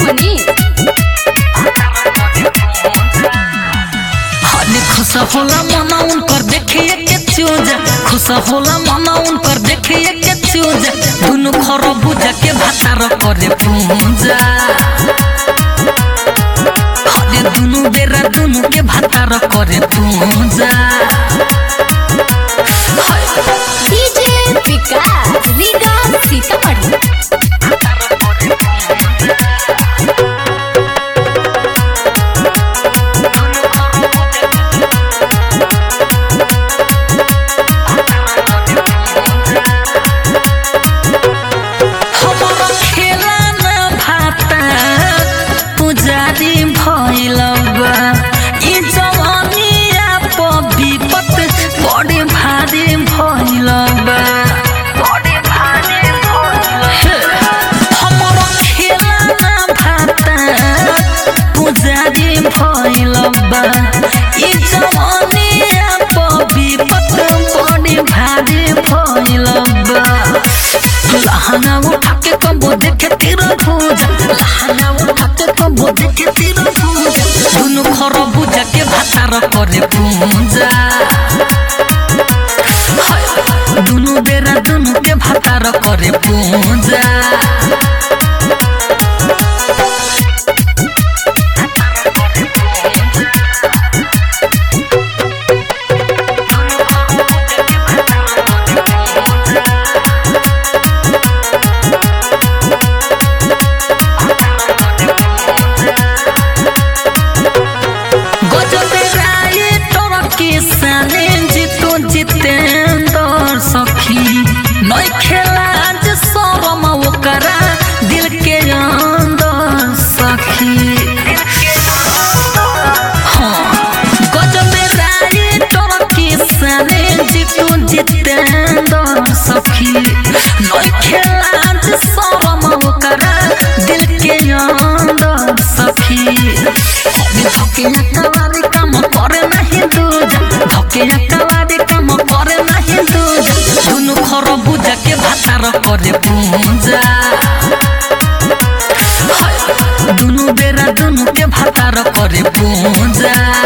मनीष हले खुश होला मना उनकर देखिए के चूजा खुश होला मना उनकर देखिए के चूजा दुनु खरबूज के भातार करे पूजा हले दुनु बेरा दुनु के भातार करे पूजा डीजे विकास रीगा सीतामढ़ी हमरा खेला न भाता पुजारी भइल बा ई जवानिया प विपत बड़े भारी भइल बा बड़े भारी भइल हमरा खेला न भाता पुजारी भइल बा ई जवानिया प विपत बड़े भारी भइल बा लहंगा उठा के कबो देखे तेरा भूजा लहंगा उठा के कबो देखे तेरा भूजा दुनु खरबूजा के भातार करे पूजा हाय, दुनु बेरा दुनु के भातार करे पूजा गजबे राय तोर के साने जितो जितेंद्र सखी नई खेला जे शरम ओकरा दिल के अंदर सखी हाँ, गजबे राय तोर के साने जितो जितेंद्र सखी नई खेला जे शरम ओकरा दिल के अंदर सखी धके कवारी काम करे नहीं दूजा धके कवारी काम करे नहीं दूजा दुनु खरबूजा के भातार करे पूजा हाय, दुनु बेरा दुनु के भातार करे पूजा